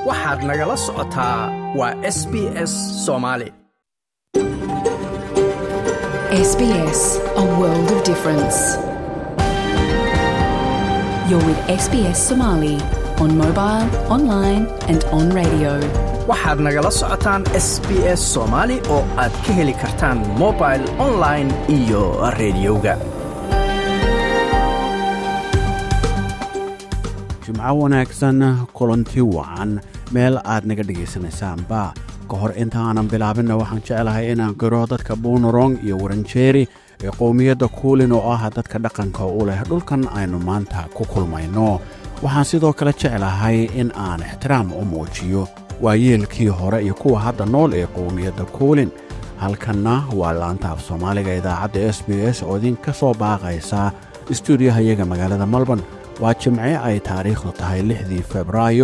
waxaad nagala socotaa waa s b s soomaali SBS, a world of difference. You're with SBS Somali on mobile, online, and on radio. waxaad nagala socotaan s b s soomaali oo aad ka heli kartaan mobil online iyo rediyoga jimco wanaagsan kulanti wacan meel aad naga dhegaysanaysaanba ka hor intaanan bilaabinna waxaan jeclahay inaan qiro dadka buunarong iyo waranjeeri ee qowmiyadda kuulin oo ah dadka dhaqanka u leh dhulkan aynu maanta ku kulmayno waxaan sidoo kale jeclahay in aan ixtiraam u muujiyo waayeelkii hore iyo kuwa hadda nool ee qowmiyadda kuulin halkanna waa laanta af soomaaliga idaacadda s b s oo idinka soo baaqaysa istuudiyaha iyaga magaalada melbourne waa jimce ay taariikhdu tahay lixdii febraayo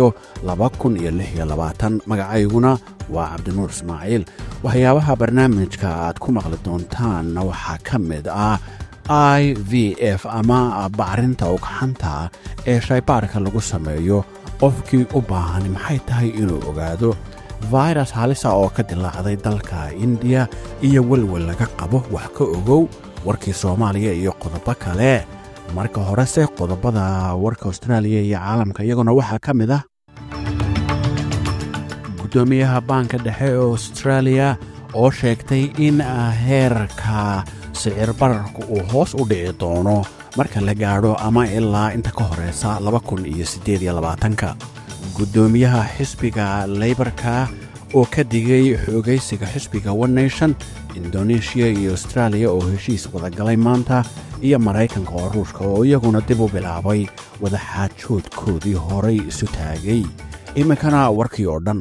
magacayguna waa cabdinuur ismaaciil waxyaabaha barnaamijka aad ku maqli doontaanna waxaa ka mid ah i v f ama bacrinta ugxanta ee shaybaarka lagu sameeyo qofkii u baahan maxay tahay inuu ogaado virus halisa oo ka dilaacday dalka indiya iyo welwel laga qabo wax ka ogow warkii soomaaliya iyo qodobo kale marka horese qodobada warka austraaliya iyo caalamka iyaguna waxaa ka mid ah guddoomiyaha baanka dhexe ee austraaliya oo sheegtay in heerka sicir bararku uu hoos u dhici doono marka la gaadho ama ilaa inta ka horeysa ka guddoomiyaha xisbiga leybarka oo ka digay xoogaysiga xisbiga one nation indoneeshiya iyo austraaliya oo heshiis wadagalay maanta iyo maraykanka oo ruushka oo iyaguna dib u bilaabay wadaxaajoodkoodii horay isu taagay iminkana warkii oo dhan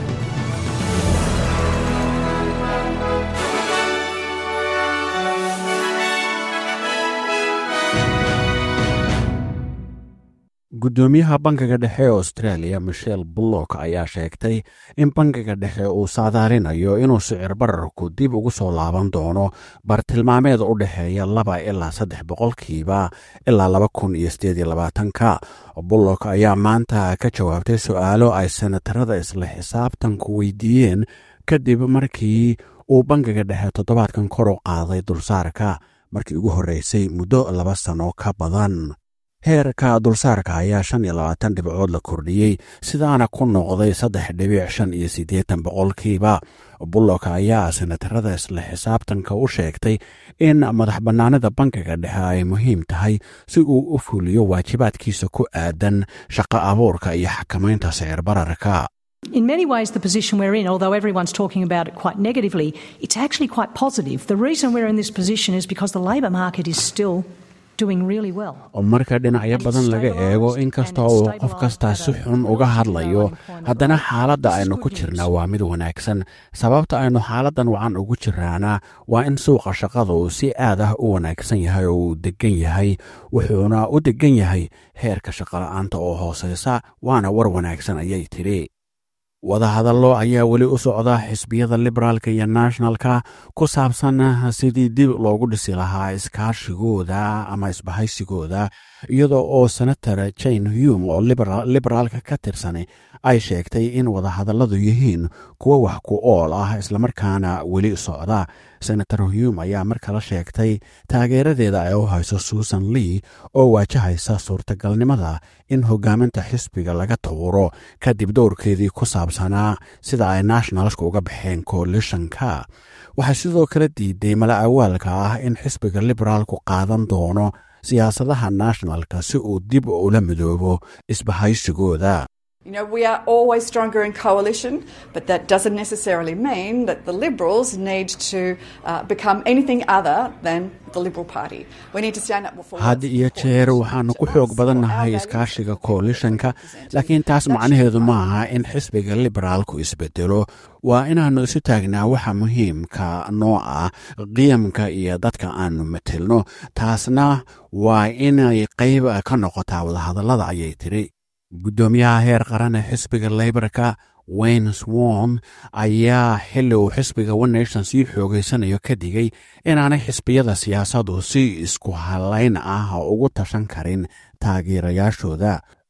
guddoomiyaha bankiga dhexe ee australia michel bullock ayaa sheegtay in bankiga dhexe uu saadaalinayo inuu sicir bararku dib ugu soo laaban doono bartilmaameed u dhexeeya laba ilaa saddex boqolkiiba ilaa laba kun iyo sideed iyo labaatanka bullock ayaa maanta ka jawaabtay su-aalo ay senatarada isla xisaabtanku weydiiyeen kadib markii uu bankiga dhexe toddobaadkan kor u qaaday dulsaarka markii ugu horreysay muddo laba sano ka badan heerka dulsaarka ayaa shan iyo labaatan dhibcood la kordhiyey sidaana ku noqday saddex dhibic shan iyo siddeetan boqolkiiba bullock ayaa senatarada isla xisaabtanka u sheegtay in madax bannaanida bankiga dhexe ay muhiim tahay si uu u fuliyo waajibaadkiisa ku aadan shaqo abuurka iyo xakamaynta sicir bararka In many ways, the position we're in, although everyone's talking about it quite negatively, it's actually quite positive. The reason we're in this position is because the labour market is still doing really well. marka dhinacyo badan laga eego inkasta uu qof kastaa si xun uga hadlayo haddana xaaladda aynu ku jirnaa waa mid wanaagsan sababta aynu xaaladdan wacan ugu jiraana waa in suuqa shaqada uu si aad ah u wanaagsan yahay oo uu degan yahay wuxuuna u degan yahay heerka shaqola'aanta oo hooseysa waana war wanaagsan ayay tidhi wadahadallo ayaa weli u socda xisbiyada liberaalka iyo nationalka ku saabsan sidii dib loogu dhisi lahaa iskaashigooda ama isbahaysigooda iyadoo oo senator jane hume oo liberaalka ka tirsan ay sheegtay in wadahadalladu yihiin kuwo wax ku ool ah islamarkaana weli socda senator hume ayaa mar kale sheegtay taageeradeeda ay u hayso susan lee oo waajahaysa suurtagalnimada in hogaaminta xisbiga laga tawuro kadib dowrkeedii ku saabsanaa sida ay nationalska uga baxeen coalitionka waxay sidoo kale diiday mala awaalka ah in xisbiga liberaalku qaadan doono siyaasadaha nationalka si uu dib ula midoobo isbahaysigooda You know, we are always stronger in coalition, but that doesn't necessarily mean that the Liberals need to uh, become anything other than the Liberal Party. We need to stand up for had iyo jeer waxaannu ku xoog badannahay iskaashiga coalitionka laakiin taas macnaheedu maaha in xisbiga liberaalku isbedelo waa inaannu isu taagnaa waxa muhiimka noo ah qiyamka iyo dadka aannu matelno taasna waa inay qayb ka noqotaa wadahadallada ayay tidhi guddoomiyaha heer qaran ee xisbiga leybarka wayne swon ayaa xilli uu xisbiga one nation sii xoogeysanayo ka digay inaanay xisbiyada siyaasadu si isku halayn ah ugu tashan karin taageerayaashooda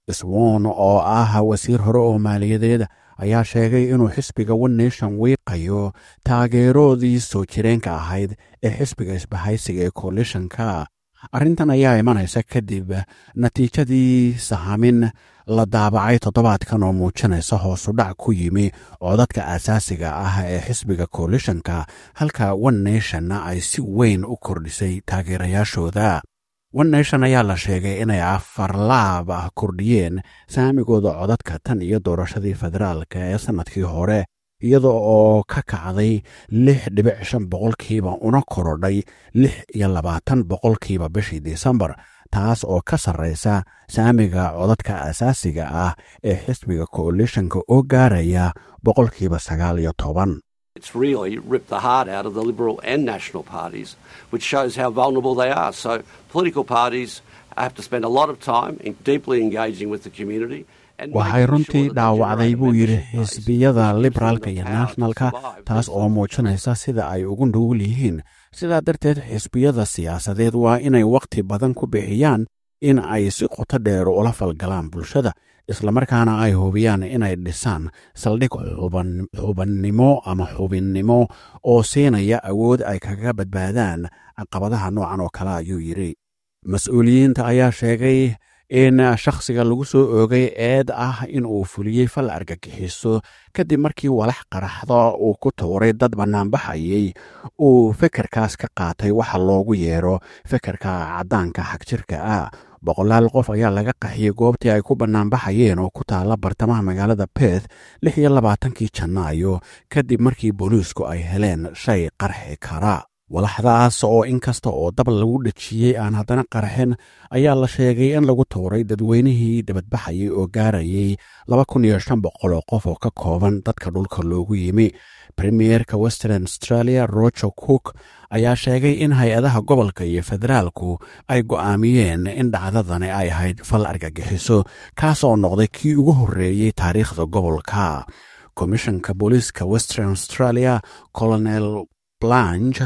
swon oo ah wasiir hore oo maaliyadeed ayaa sheegay inuu xisbiga one nation wiiqayo taageeroodii soo jireenka ahayd ee xisbiga isbahaysiga ee koalishanka arrintan ayaa imanaysa kadib natiijadii sahamin la daabacay toddobaadkan oo muujinaysa hoosudhac ku yimi codadka asaasiga ah ee xisbiga koalishanka halka one nationna ay si weyn u kordhisay taageerayaashooda one nation ayaa la sheegay inay afarlaab ah kordhiyeen saamigooda codadka tan iyo doorashadii federaalka ee sannadkii hore iyada oo ka kacday lix dhibic shan boqolkiiba una korodhay lix iyo labaatan boqolkiiba bishii disembar taas oo ka sarraysa saamiga codadka asaasiga ah ee xisbiga koalishanka oo gaaraya boqolkiiba sagaal iyo toban It's really ripped the heart out of the Liberal and National parties, which shows how vulnerable they are. So, political parties have to spend a lot of time in deeply engaging with the community. waxay runtii dhaawacday buu yidhi xisbiyada liberaalka iyo nationalka taas oo muujinaysa sida ay ugu nugul yihiin sidaa darteed xisbiyada siyaasadeed waa inay wakhti badan ku bixiyaan in ay si qoto dheer ula falgalaan bulshada islamarkaana ay hubiyaan inay dhisaan saldhig xubannimo ama xubinnimo oo siinaya awood ay kaga badbaadaan caqabadaha noocan oo kale ayuu yidhi mas-uuliyiinta ayaa sheegay in shakhsiga lagu soo oogay eed ah in uu fuliyey fal argagixiso kadib markii walax qaraxda uu ku tuuray dad bannaanbaxayay uu fekerkaas ka qaatay waxa loogu yeero fekerka caddaanka xagjirka ah boqolaal qof ayaa laga qaxiyey goobtii ay ku bannaanbaxayeen oo ku taalla bartamaha magaalada beth lix iyo labaatankii janaayo kadib markii booliisku ay heleen shay qarxi kara walaxdaas oo in kasta oo dab lagu dhejiyey aan haddana qarxin ayaa la sheegay in lagu tuuray dadweynihii dabadbaxayay oo gaarayay laba kun iyo shan boqol oo qof oo ka kooban dadka dhulka loogu yimi premierka western australia roger cook ayaa sheegay in hay-adaha gobolka iyo federaalku ay go'aamiyeen in dhacdadani ay ahayd fal argagixiso kaas oo noqday kii ugu horreeyey taariikhda gobolka komishanka booliiska western australia colonel blanch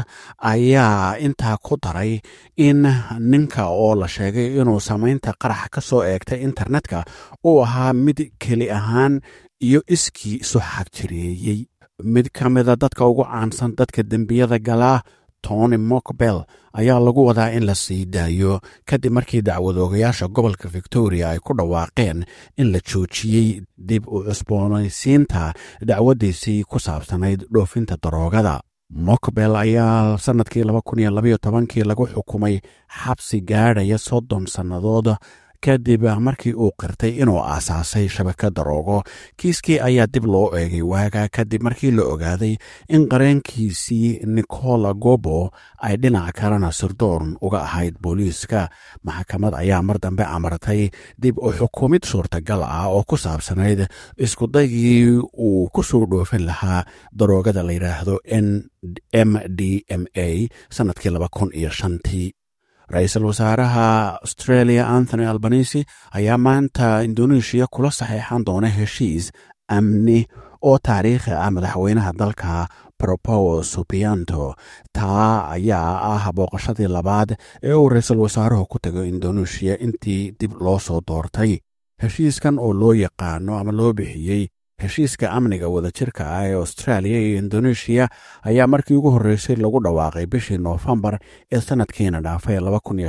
ayaa intaa ku daray in ninka oo la sheegay inuu samaynta qarax ka soo eegtay internetka uu ahaa mid keli ahaan iyo iskii isu xagjireeyey mid ka mida dadka ugu caansan dadka dembiyada galaa tony mokbel ayaa lagu wadaa in la sii daayo kadib markii dacwadoogayaasha gobolka victoria ay ku dhawaaqeen in la joojiyey dib u cusboonaysiinta dacwaddiisii ku saabsanayd dhoofinta daroogada mokbel ayaa sannadkii laba kun iyo labaiyo tobankii lagu xukumay xabsi gaadhaya soddon sannadood kadib markii uu qirtay inuu aasaasay shabaka daroogo kiiskii ayaa dib loo eegay waaga kadib markii la ogaaday in qareenkiisii nicola gobo ay dhinac kalena sirdoon uga ahayd booliiska maxkamad ayaa mar dambe amartay dib u xukumid suurtagal ah oo ku saabsanayd iskudaygii uu ku soo dhoofin lahaa daroogada la yidhaahdo n m d m a sannadkii laba kun iyo shantii ra-iisul wasaaraha australia anthony albanisi ayaa maanta indoneeshiya kula saxeexan doona heshiis amni oo taariikhi ah madaxweynaha dalka propowo subianto taa ayaa ah booqashadii labaad ee uu ra-iisul wasaaruhu ku tago indoneeshiya intii dib loo soo doortay heshiiskan oo loo yaqaano ama loo bixiyey heshiiska amniga wadajirka ah ee austraaliya iyo indoneeshiya ayaa markii ugu horreysay lagu dhawaaqay bishii noofembar ee sannadkiina dhaafay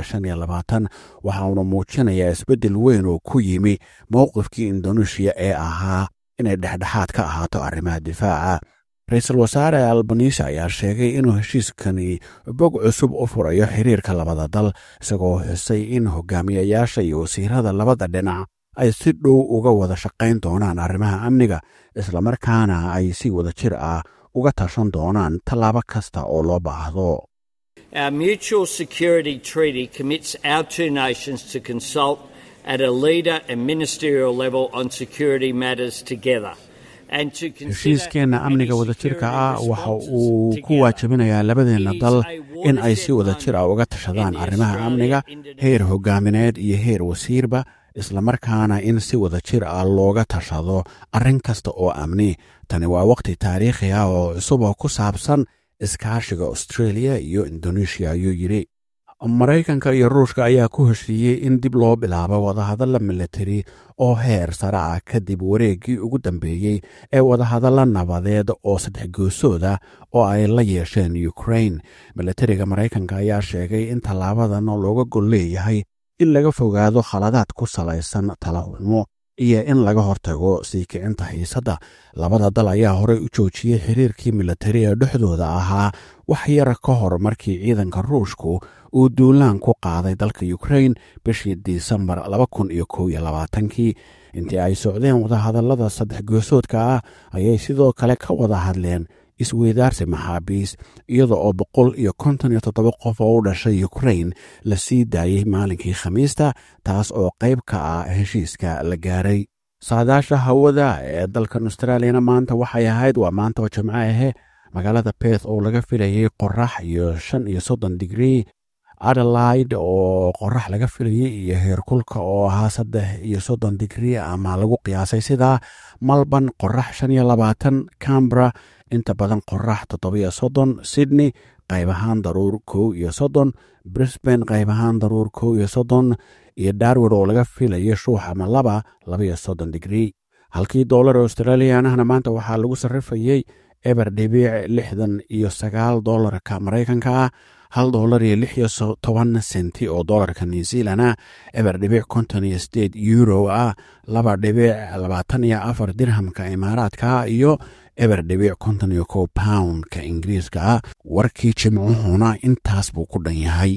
waxauna muujinayaa isbeddel weyn oo ku yimi mowqifkii indoneeshiya ee ahaa inay dhexdhexaad ka ahaato arrimaha difaaca ra-iisul wasaare albanisi ayaa sheegay inuu heshiiskani bog cusub u furayo xiriirka labada dal isagoo xusay in hogaamiyayaasha iyo wasiirada labada dhinac ay si dhow uga wada shaqayn doonaan arrimaha amniga islamarkaana ay si wada jir ah uga tashan doonaan tallaabo kasta oo loo baahdo Our mutual security treaty commits our two nations to consult at a leader and ministerial level on security matters together. heshiiskeenna amniga wadajirka ah waxa uu ku waajibinayaa labadeenna dal in ay si wada jir ah uga tashadaan arrimaha amniga heer hogaamineed iyo heer wasiirba islamarkaana in si wada jir ah looga tashado arrin kasta oo amni tani waa wakhti taariikhi ah oo cusub oo ku saabsan iskaashiga australia iyo indoneeshiya ayuu yidhi maraykanka iyo ruushka ayaa ku heshiiyey in dib loo bilaabo wadahadalla militari oo heer sare ah kadib wareeggii ugu dambeeyey ee wadahadalla nabadeed oo saddex goosooda oo ay la yeesheen ukrain militariga maraykanka ayaa sheegay in tallaabadan looga gol leeyahay in laga fogaado khaladaad ku salaysan talaxumo iyo in laga hortago sii kicinta xiisadda labada dal ayaa horey u joojiyey xiriirkii militari ee dhexdooda ahaa wax yara ka hor markii ciidanka ruushku uu duulaan ku qaaday dalka ukrain bishii disembar kii intii ay socdeen wadahadallada saddex goosoodka ah ayay sidoo kale ka wada hadleen isweydaarsi maxaabiis iyada oo boqol iyo konton iyo toddoba qof oo u dhashay ukrain la sii daayey maalinkii khamiista taas oo qayb ka ah heshiiska la gaaray saadaasha hawada ee dalkan australiyana maanta waxay ahayd waa maanta oo jimco ahe magaalada beth oo laga filayey qorax iyo shan iyo soddon digrii adelaide oo qorax laga filayey iyo heerkulka oo ahaa saddex iyo soddon digrii ama lagu qiyaasay sidaa malban qorax shan iyo labaatan cambra inta badan qorax toddobiyo soddon sydney qayb ahaan daruur kow iyo soddon brisbane qayb ahaan daruur kow iyo soddon iyo darwin oo laga filayo shuux ama laba labaiyo soddon digrii halkii doolar australianahna maanta waxaa lagu sarrifayey eber dhibiic lixdan iyo sagaal doolarka maraykanka ah hal doolar iyo lix iyo toban senti oo doolarka new zealana eber dhibiic konton iyo sideed euro ah laba dhibiic labaatan iyo afar dirhamka imaaraadka iyo eber dhibiic konton iyo kow poundka ingiriiska ah warkii jimcuhuna intaas buu ku dhan yahay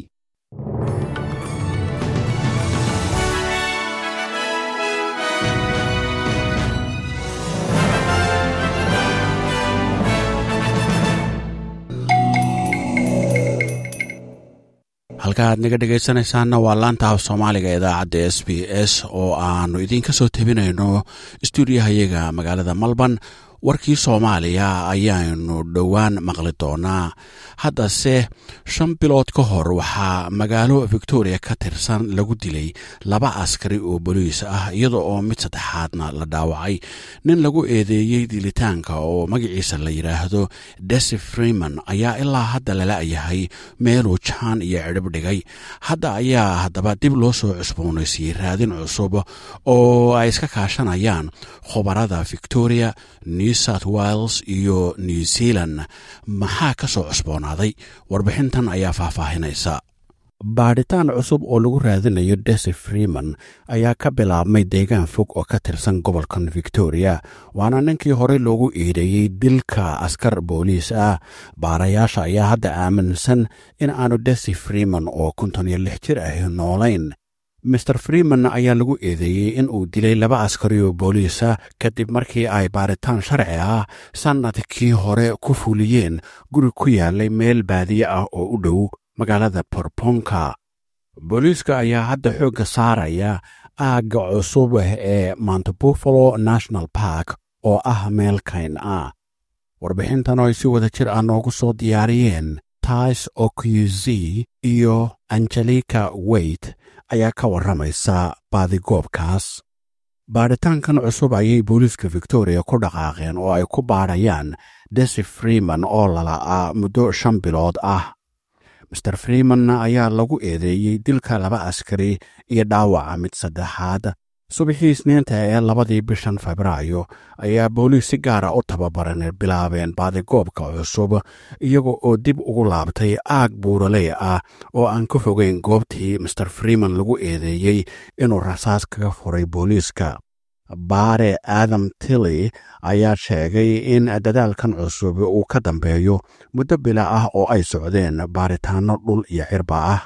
halka aad naga dhegaysanaysaanna waa laanta af soomaaliga idaacadda s b s oo aanu idiinka soo tebinayno stuudiyahayaga magaalada malban warkii soomaaliya ayaanu dhowaan maqli doonaa haddase shan bilood ka hor waxaa magaalo victoria ka tirsan lagu dilay laba askari oo boliis ah iyada oo mid saddexaadna la dhaawacay nin lagu eedeeyey dilitaanka oo magaciisa la yidhaahdo desi freeman ayaa ilaa hadda lala yahay meeluu jaan iyo cidhib dhigay hadda ayaa haddaba dib loo soo cusboonaysiiyey raadin cusub oo ay iska kaashanayaan khubarada victoria new south wales iyo new zealand maxaa ka soo cusboonaaday warbixintan ayaa faahfaahinaysa baadhitaan cusub oo lagu raadinayo desi freeman ayaa ka bilaabmay deegaan fog oo ka tirsan gobolkan victoria waana ninkii horey loogu eedeeyey dilka askar booliis ah baarayaasha ayaa hadda aaminsan in aanu desi freeman oo konton iyo lix jir ahi noolayn master freeman ayaa lagu eedeeyey in uu dilay laba askari oo booliisa kadib markii ay baaritaan sharci ah sannadkii hore ku fuliyeen guri ku yaalay meel baadiye ah oo u dhow magaalada borponka booliiska ayaa hadda xoogga saaraya aagga cusub ee mount buffalo national park oo ah meel kayn ah warbixintan oo ay si wada jir ah noogu soo diyaariyeen tais oqz iyo angelika weyt ayaa ka warramaysa baadigoobkaas baadhitaankan cusub ayay booliiska victoria ku dhaqaaqeen oo ay ku baadhayaan desi freeman oo lala'aa muddo shan bilood ah master freeman ayaa lagu eedeeyey dilka laba askari iyo dhaawaca mid saddexaad subaxii isniinta ee labadii bishan febraayo ayaa booliis si gaara u tababaran bilaabeen baadigoobka cusub iyaga oo dib ugu laabtay aag buuraley ah oo aan ka fogeyn goobtii master freeman lagu eedeeyey inuu rasaas kaga furay booliiska baare adam tilly ayaa sheegay in dadaalkan cusub uu ka dambeeyo muddo bila ah oo ay socdeen baaritaanno dhul iyo cirba ah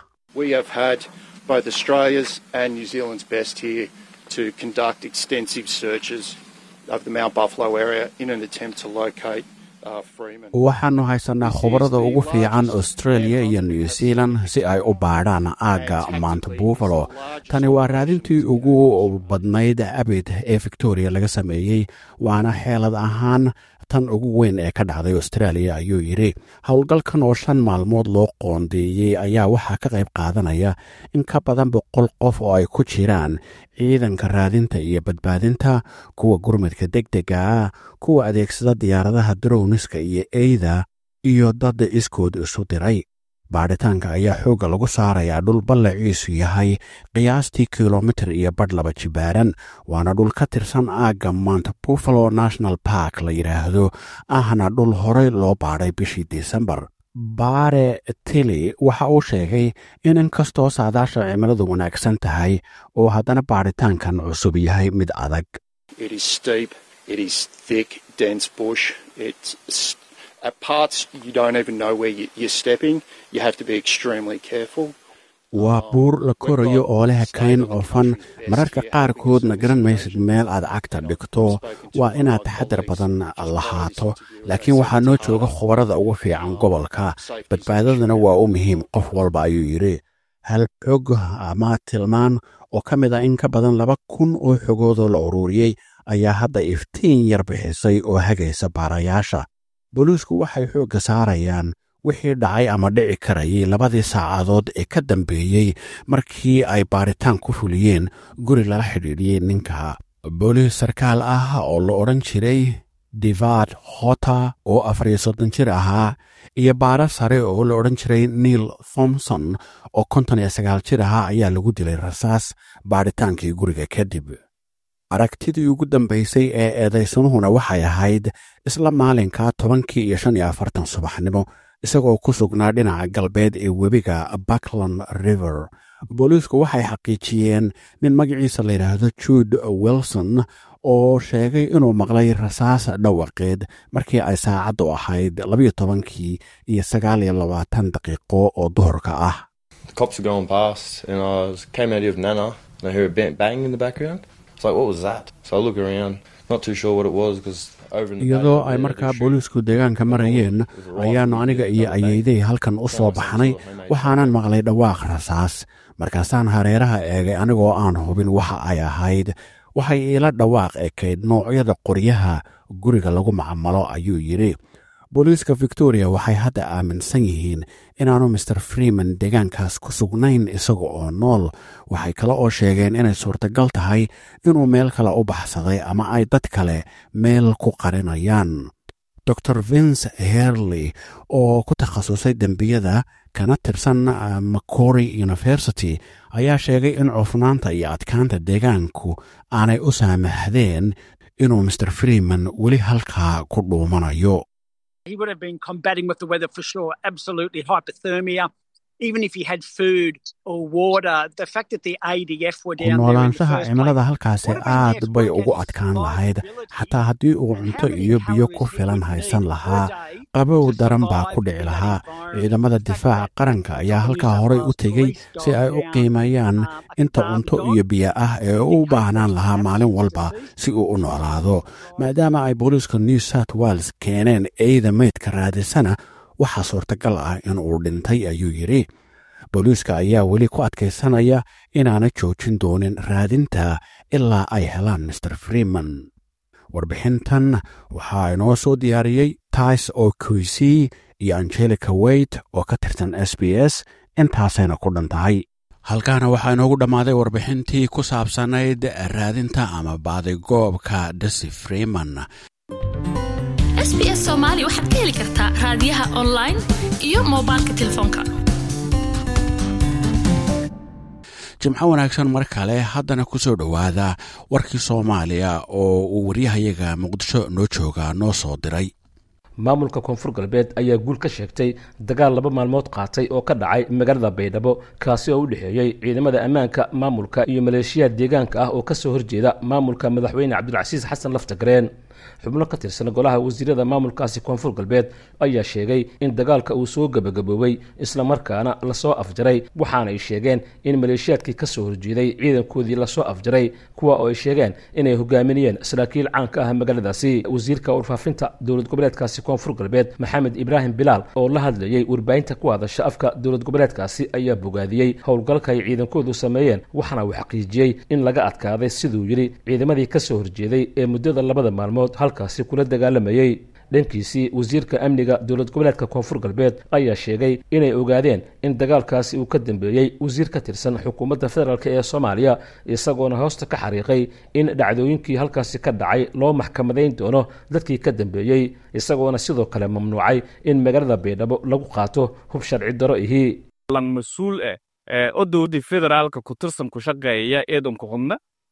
to conduct extensive searches of the Mount Buffalo area in an attempt to locate waxaannu haysanaa khubarada ugu fiican australia iyo new zealand si ay u baadhaan aagga mount buffalo tani waa raadintii ugu badnayd abid ee victoria laga sameeyey waana xeelad ahaan tan ugu weyn ee ka dhacday australia ayuu yidhi howlgalkan oo shan maalmood loo qoondeeyey ayaa waxaa ka qayb qaadanaya in ka badan boqol qof oo ay ku jiraan ciidanka raadinta iyo badbaadinta kuwa gurmadka deg dega ah kuwa adeegsada diyaaradaha drowniska iyo eyda iyo dad iskood isu diray baadhitaanka ayaa xoogga lagu saarayaa dhul ballaciisu yahay qiyaastii kilomitir iyo badh laba jibaaran waana dhul ka tirsan aagga mount buffalo national park la yidhaahdo ahna dhul horey loo baadhay bishii desembar baare tili waxa uu sheegay in inkastoo saadaasha cimiladu wanaagsan tahay oo haddana baadhitaankan cusub yahay mid adag It is steep, it is thick, dense bush. It's at parts you don't even know where you, you're stepping. You have to be extremely careful. waa buur la korayo oo leh kayn cufan mararka qaarkoodna garan maysid meel aad cagta dhigto waa inaad taxadar badan lahaato laakiin waxaa noo jooga khubarada ugu fiican gobolka badbaadadana waa u muhiim qof walba ayuu yidhi hal xog ama tilmaan oo ka mid a in ka badan laba kun oo xogoodoo la uruuriyey ayaa hadda iftiin yar bixisay oo hagaysa baarayaasha booliisku waxay xoogga saarayaan wixii dhacay ama dhici karayay labadii saacadood ee ka dambeeyey markii ay baaritaan ku fuliyeen guri lala xidhiidhiyey ninka booliis sarkaal ah oo la odhan jiray divad hota oo afariyo soddon jir ahaa iyo baara sare oo la odhan jiray neil thomson oo konton iyo sagaal jir ahaa ayaa lagu dilay rasaas baadhitaankii guriga kadib aragtidii ugu dambaysay ee eedaysanuhuna waxay ahayd isla maalinka tobankii iyo shan iyo afartan subaxnimo isagoo ku sugnaa dhinaca galbeed ee webiga buckland river booliisku waxay xaqiijiyeen nin magaciisa la yidhaahdo jude wilson oo sheegay inuu maqlay rasaas dhawaqeed markii ay saacaddu ahayd labayo tobankii iyo sagaal iyo labaatan daqiiqo oo duhurka ah cops were going past, and I was, came out of Nana, and I heard a bang, bang in the background. It's like, what was that? So I look around, not too sure what it was because over in the iyadoo back ay there, markaa the booliisku deegaanka marayeen ayaannu aniga iyo ayeydey halkan u soo baxnay waxaanan maqlay dhawaaq rasaas markaasaan hareeraha eegay anigoo aan hubin waxa ay ahayd waxay iila dhawaaq ekayd noocyada qoryaha guriga lagu macamalo ayuu yidhi booliiska victoria waxay hadda aaminsan yihiin inaanu master freeman deegaankaas ku sugnayn isaga oo nool waxay kale oo sheegeen inay suurtagal tahay inuu meel kale u baxsaday ama ay dad kale meel ku qarinayaan dor vince herley oo ku takhasusay dembiyada kana tirsan uh, macory university ayaa sheegay in cufnaanta iyo adkaanta deegaanku aanay u saamaxdeen inuu master freeman weli halkaa ku dhuumanayo He would have been combating with the weather for sure. Absolutely hypothermia. Even if he had food or water, the fact that the ADF were ku down there in the noolaanshaha first cimilada place, halkaasi would have been aad there bay for ugu against adkaan lahayd survivability. xataa haddii uu cunto How many iyo biyo ku calories he filan would haysan need lahaa per day qabow to daran baa ku survive dhici in that lahaa environment. ciidamada The fact difaaca that qaranka ayaa New halkaa South horay u Wales tegey police si ay gone u down, qiimeeyaan um, a inta Barb cunto dog. iyo biyo ah ee uu u baahnaan lahaa maalin walba si uu u noolaado maadaama ay booliiska new south wales keeneen eyda meydka raadisana waxaa suurtagal ah in uu dhintay ayuu yidhi booliiska ayaa weli ku adkaysanaya inaana joojin doonin raadinta ilaa ay helaan master freeman warbixintan waxaa inoo soo diyaariyey tais oo kuisii iyo angelica weyt oo ka tirsan s b s intaasayna ku dhan tahay halkaana waxaa inoogu dhammaaday warbixintii ku saabsanayd raadinta ama baadigoobka desi freeman sbs soomaali waxaad ka heli kartaa raadiyaha online iyo moobilka telefoonka jimco wanaagsan mar kale haddana ku soo dhowaada warkii soomaaliya oo uu waryahayaga muqdisho noo jooga noo soo diray maamulka koonfur galbeed ayaa guul ka sheegtay dagaal laba maalmood qaatay oo ka dhacay magaalada baydhabo kaasi oo u dhexeeyey ciidamada ammaanka maamulka iyo maleeshiyaad deegaanka ah oo kasoo horjeeda maamulka madaxweyne cabdulcasiis xasan laftagareen xubno ka tirsan golaha wasiirada maamulkaasi koonfur galbeed ayaa sheegay in dagaalka uu soo gebagaboobay islamarkaana lasoo afjaray waxaana ay sheegeen in maleeshiyaadkii kasoo horjeeday ciidankoodii lasoo afjaray kuwa oo ay sheegeen inay hogaaminayeen saraakiil caan ka ah magaaladaasi wasiirka warfaafinta dowlad goboleedkaasi koonfur galbeed maxamed ibraahim bilaal oo la hadlayey warbaahinta ku hadasha afka dowlad goboleedkaasi ayaa bogaadiyey howlgalka ay ciidankoodu sameeyeen waxaana uu xaqiijiyey in laga adkaaday siduu yidhi ciidamadii kasoo horjeeday ee muddada labada maalmood halkaasi kula dagaalamayey dhankiisii wasiirka amniga dowlad goboleedka koonfur galbeed ayaa sheegay inay ogaadeen in dagaalkaasi uu ka dambeeyey wasiir ka tirsan xukuumadda federaalk ee soomaaliya isagoona hoosta ka xariiqay in dhacdooyinkii halkaasi ka dhacay loo maxkamadayn doono dadkii ka dambeeyey isagoona sidoo kale mamnuucay in magaalada baydhabo lagu qaato hub sharci daro ihii lan mas-uul ah oo dowladii federaalka ku tirsan ku shaqeeya eedanku xubna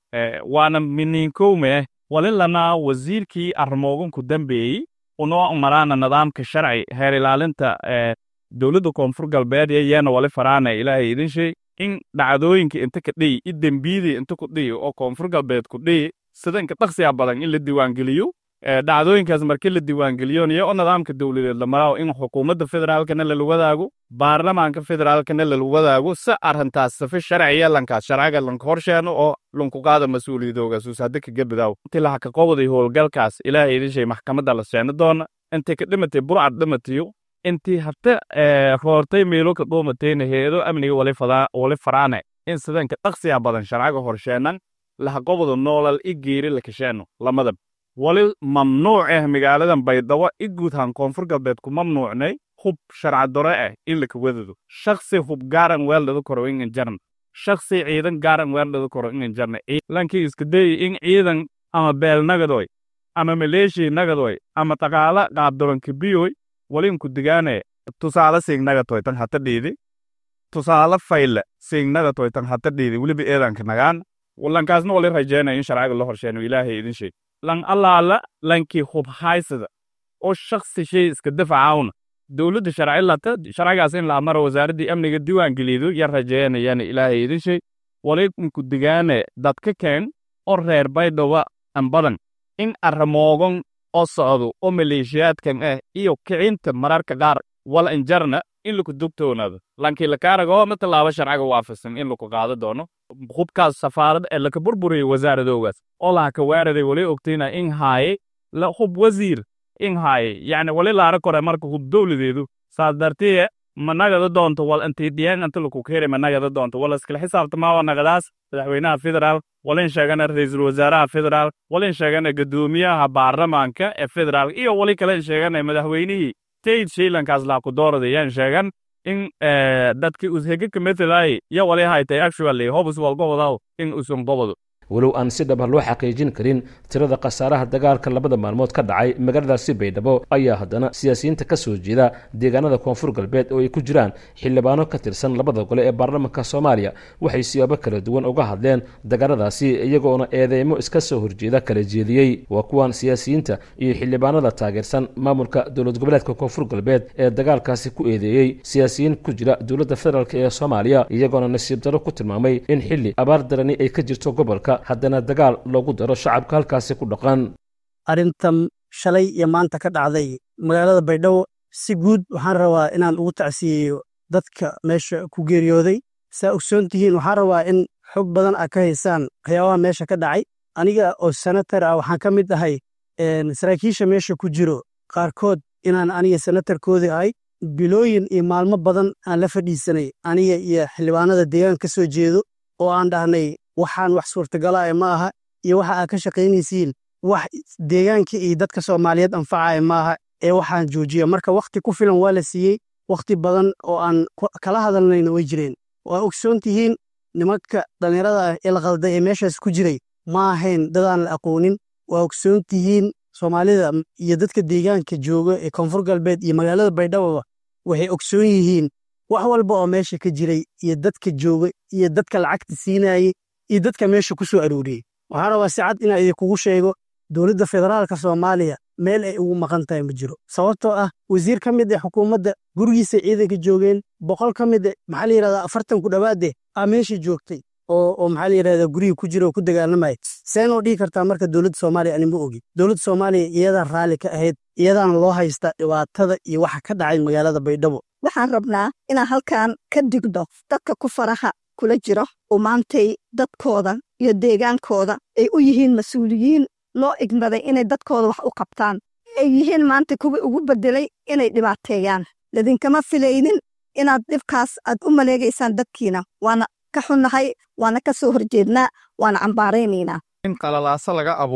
waana mininkowme walilanaa wasiirkii arrimoogan ku dambeeyey unoo maraana nidaamka sharci heer ilaalinta dowladda koonfur galbeed yeena wali faraana ilaahay idin sheeg in dhacdooyinka inta ka dhiyi i dembiyadii inta ku dhiyi oo koonfur galbeed ku dhiyi sida inka dhaqsiya badan in la diiwaangeliyo dhacdooyinkaas markii la diiwaangeliyoonayo oo nidaamka dowladeed la maraawo in xukuumadda federaalkana lala wadaago baarlamaanka federaalkana lala wadaago si arrintaas safi sharciya lankaas sharciga lanka horsheeno oo lanku qaada mas-uuliyadoogaasuus hadda kaga bidaaw intii laha ka qobaday howlgalkaas ilaahay idin shay maxkamadda la seeni doona intii ka dhimatay burcad dhimatayo intii hata roortay meelo ka dhuumatayna heedo amniga wali faraane in sidanka dhaqsiya badan sharciga horsheenan laha qobada noolal i geeri la kasheeno lamadab wali mamnuuc ah magaaladan baydhabo i guudhaan koonfur galbeed ku mamnuucnay hub sharcadore ah in laka wadado shaksi hub gaaran weeldhada koro in jarna shaksi ciidan gaaran weeldhada koro in jarna lankii iska dayi in ciidan ama beel nagadoy ama maleeshii nagadoy ama dhaqaala qaabdoranka biyoy walinku digaane tusaale siignagatoy tan hata dhiidi tusaale fayle siignagatoy tan hata dhiidi weliba eedanka nagaan lankaasna wali rajeynaya in sharciga la horsheeno ilaahay idin sheeg lan allaala lankii hub haysada oo shaksi shay iska dafacawna dowladda sharci lata sharcigaas in la amaro wasaaraddii amniga diiwaangelido yar rajeynayana ilaahay idin sheeg walinku digaane dadka keen oo reer baydhaba an badan in arramoogan oo socdo oo maleeshiyaadkan ah iyo kicinta mararka qaar wal injarna in laku dugtoonaado lankii lakaaragoo ma tallaabo sharciga waafasan in laku qaado doono hubkaas safaarad ee laka burburiyey wasaaradoogaas oo laha ka waaraday wali ogtayna in haaye la hub wasiir in haaye yacni wali laara kore marka hub dowladeedu saas dartiye ma nagada doonto wal intii dhiyaan inta laku keeri ma nagada doonto wala iskala xisaabtamaa nagadaas madaxweynaha federaal walin sheegana ra'iisul wasaaraha federaal walin sheegana guddoomiyaha baarlamaanka ee federaal iyo wali kalen sheegana madaxweynihii state shaylankaas laaku dooradayaan sheegan in dadkii ushege ka metelaay ya wali haytay actually hobus walgobadaw in usan gobado walow aan si dhaba loo xaqiijin karin tirada khasaaraha dagaalka labada maalmood ka dhacay magaaladaasi baydhabo ayaa haddana siyaasiyiinta ka soo jeeda deegaanada koonfur galbeed oo ay ku jiraan xildhibaano ka tirsan labada gole ee baarlamaanka soomaaliya waxay siyaabo kala duwan uga hadleen dagaaladaasi iyagoona eedeymo iska soo horjeeda kala jeediyey waa kuwan siyaasiyiinta iyo xildhibaanada taageersan maamulka dowlad goboleedka koonfur galbeed ee dagaalkaasi ku eedeeyey siyaasiyiin ku jira dowladda federaalk ee soomaaliya iyagoona nasiib daro ku tilmaamay in xilli abaar darani ay ka jirto gobolka haddana dagaal loogu daro shacabka halkaasi ku dhaqan arrintan shalay iyo maanta ka dhacday magaalada baydhabo si guud waxaan rabaa inaan ugu tacsiyeeyo dadka meesha ku geeriyooday saa ogsoon tihiin waxaan rabaa in xog badan a ka haysaan waxyaabaha meesha ka dhacay aniga oo senatar ah waxaan ka mid ahay saraakiisha meesha ku jiro qaarkood inaan aniga senatarkoodii ahay bilooyin iyo maalmo badan aan la fadhiisanay aniga iyo xildhibaanada deegaan ka soo jeedo oo aan dhahnay waxaan wax suurtagalaya ma aha iyo waxa aad ka shaqaynaysiin wax deegaanka iyo dadka soomaaliyeed anfacaya ma aha ee waxaan joojiya marka wakhti ku filan waa la siiyey wakhti badan oo aan kala hadalnayna way jireen waa ogsoon tihiin nimanka dhallinyarada ah ee la qalday ee meeshaas ku jiray ma ahayn dadaan la aqoonin waa ogsoon tihiin soomaalida iyo dadka deegaanka jooga ee koonfur galbeed iyo magaalada baydhabo waxay ogsoon yihiin wax walba oo meesha ka jiray iyo dadka jooga iyo dadka lacagta siinayey iyo dadka meesha ku soo arooriyey waxaan rabaa si cad inaan idinkugu sheego dowladda federaalka soomaaliya meel ay ugu maqan tahay ma jiro sababtoo ah wasiir ka mid ah xukuumadda gurigiisa ciidanka joogeen boqol ka mid ah maxaa la yidhahdaa afartan ku dhowaade aa meesha joogtay oo oo maxaa la yidhahdaa gurigii ku jira oo ku dagaalamaya seenoo dhihi kartaa marka dowladda soomaaliya ani ma ogi dowladda soomaaliya iyadaa raalli ka ahayd iyadaana loo haystaa dhibaatada iyo waxa ka dhacay magaalada baydhabo waxaan rabnaa inaan halkan ka digno dadka ku faraha kula jiro oo maantay dadkooda iyo deegaankooda ay u yihiin mas-uuliyiin loo igmaday inay dadkooda wax u qabtaan ay yihiin maanta kuwii ugu bedelay inay dhibaateeyaan ladinkama filaynin inaad dhibkaas aad u maleegaysaan dadkiina waana ka xunnahay waana ka soo horjeednaa waana cambaaraynaynaa in qalalaaso laga abuuro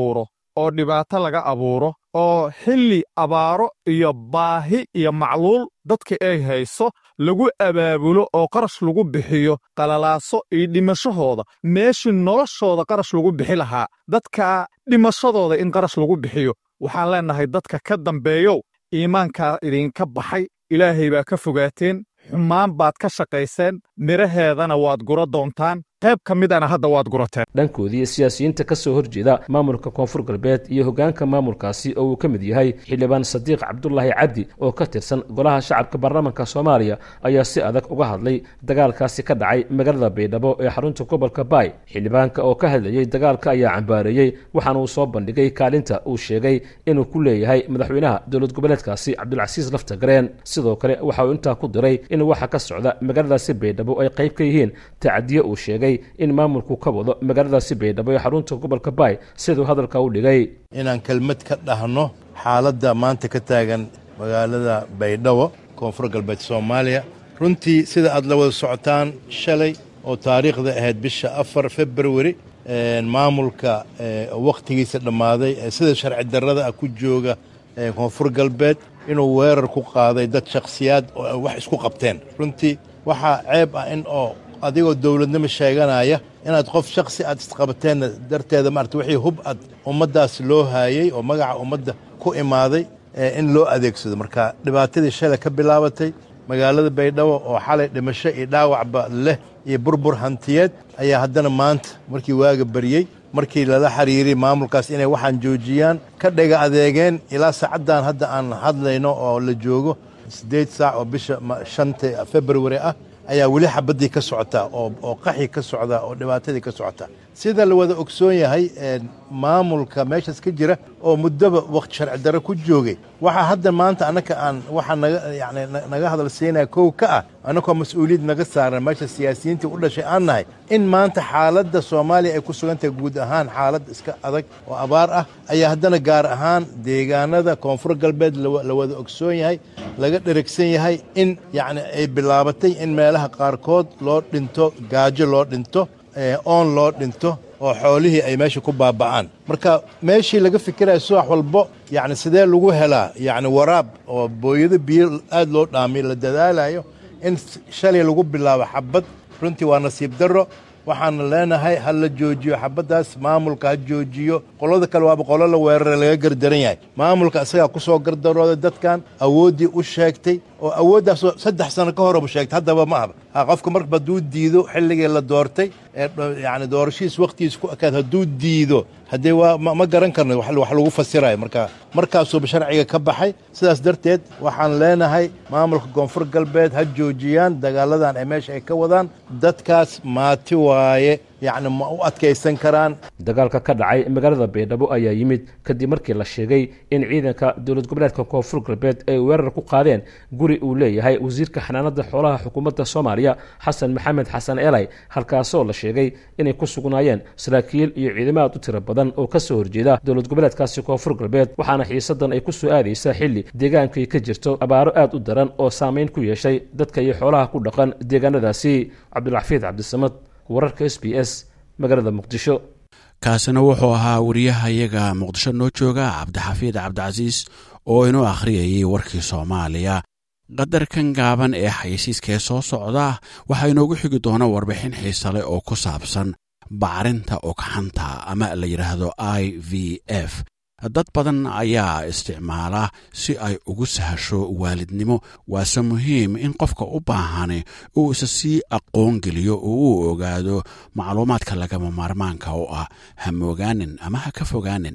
oo dhibaato laga abuuro oo xilli abaaro iyo baahi iyo macluul dadka ay hayso lagu abaabulo oo qarash lagu bixiyo qalalaaso iyo dhimashahooda meeshii noloshooda qarash lagu bixi lahaa dadka dhimashadooda in qarash lagu bixiyo waxaan leennahay dadka ka dambeeyow iimaankaa idinka baxay ilaahay baa ka fogaateen xumaan baad ka shaqayseen midhaheedana waad gura doontaan qayb ka midana hadda waad gurateen dhankoodii siyaasiyiinta ka soo horjeeda maamulka koonfur galbeed iyo hoggaanka maamulkaasi oo uu ka mid yahay xildhibaan sadiiq cabdulaahi cabdi oo ka tirsan golaha shacabka baarlamaanka soomaaliya ayaa si adag uga hadlay dagaalkaasi ka dhacay magaalada baydhabo ee xarunta gobolka baay xildhibaanka oo ka hadlayey dagaalka ayaa cambaareeyey waxaana uu soo bandhigay kaalinta uu sheegay inuu ku leeyahay madaxweynaha dowlad goboleedkaasi cabdulcasiis laftagareen sidoo kale waxa uu intaa ku diray in waxa ka socda magaaladaasi baydhabo ay qayb ka yihiin tacadiye uu sheegay in maamulku ka wado magaaladaasi baydhabo ee xarunta gobolka baay siduu hadalka u dhigay inaan kelmad ka dhahno xaaladda maanta ka taagan magaalada baydhabo koonfur galbeed soomaaliya runtii sida aad la wada socotaan shalay oo taariikhda ahayd bisha afar februari maamulka wakhtigiisa dhammaaday ee sida sharci darrada ah ku jooga koonfur galbeed inuu weerar ku qaaday dad shakhsiyaad oo wax isku qabteen runtii waxaa ceeb ah in oo adigoo dowladnimo sheeganaya inaad qof shakhsi aad isqabateenna darteeda maarata wixii hub ad ummaddaas loo haayey oo magaca ummadda ku imaaday in loo adeegsado marka dhibaatadii shalay ka bilaabatay magaalada baydhabo oo xalay dhimasho iyo dhaawacba leh iyo burbur hantiyeed ayaa haddana maanta markii waaga baryey markii lala xiriiray maamulkaas inay waxaan joojiyaan ka dhega adeegeen ilaa saacaddan hadda aan hadlayno oo la joogo siddeed saac oo bisha shanta februari ah ayaa weli xabaddii ka socotaa oo qaxi ka socdaa oo dhibaatadii ka socotaa sida la wada ogsoon yahay maamulka meeshaas ka jira oo muddoba wakhti sharci darro ku joogay waxaa hadda maanta annaka aan waxaa naga yani naga hadal siinaya kow ka ah annakoo mas-uuliyad naga saaran meesha siyaasiyiintii u dhashay aan nahay in maanta xaaladda soomaaliya ay ku sugan tahay guud ahaan xaalad iska adag oo abaar ah ayaa haddana gaar ahaan deegaanada koonfur galbeed la wada ogsoon yahay laga dherigsan yahay in yacni ay bilaabatay in meelaha qaarkood loo dhinto gaajo loo dhinto oon loo dhinto oo xoolihii ay meesha ku baaba'aan marka meeshii laga fikiraya subax walbo yacni sidee lagu helaa yacni waraab oo booyado biyo aad loo dhaamiyo la dadaalayo in shalay lagu bilaabo xabad runtii waa nasiib darro waxaana leenahay ha la joojiyo xabaddaas maamulka ha joojiyo qolada kale waaba qolo la weerara laga gardaran yahay maamulka isagaa ku soo gardarooday dadkan awooddii u sheegtay oo awooddaasoo saddex sano ka horeba sheegtay haddaba ma ahba ha qofka marba hadduu diido xilligii la doortay ee yacni doorashihiis wakhtigiis ku ekaad hadduu diido haddee waa ma garan karno wax lagu fasirayo marka markaasuuba sharciga ka baxay sidaas darteed waxaan leenahay maamulka koonfur galbeed ha joojiyaan dagaaladan ay meesha ay ka wadaan dadkaas maati waaye yacni ma u adkaysan karaan dagaalka ka dhacay magaalada baydhabo ayaa yimid kadib markii la sheegay in ciidanka dowlad goboleedka koonfur galbeed ay weerar ku qaadeen guri uu leeyahay wasiirka xanaanada xoolaha xukuumadda soomaaliya xasan maxamed xasan elay halkaasoo la sheegay inay ku sugnaayeen saraakiil iyo ciidamo aad u tiro badan oo ka soo horjeeda dowlad goboleedkaasi koonfur galbeed waxaana xiisadan ay ku soo aadaysaa xilli deegaankay ka jirto abaaro aad u daran oo saamayn ku yeeshay dadka iyo xoolaha ku dhaqan deegaanadaasi cabdulxafiid cabdisamad wararka s b s magaalada muqdisho kaasina wuxuu ahaa wariyahayaga muqdisho noo jooga cabdixafiid cabdicasiis oo inoo akhriyayay warkii soomaaliya qadarkan gaaban ee xayeysiiskaee soo socda waxaa inoogu xigi doona warbixin xiisale oo ku saabsan bacrinta ogxanta ama la yidhaahdo i v f dad badan ayaa isticmaala si ay ugu sahasho waalidnimo waase muhiim in qofka u baahani uu isa sii aqoon geliyo oo uu ogaado macluumaadka lagama maarmaanka u ah ha moogaanin ama ha ka fogaanin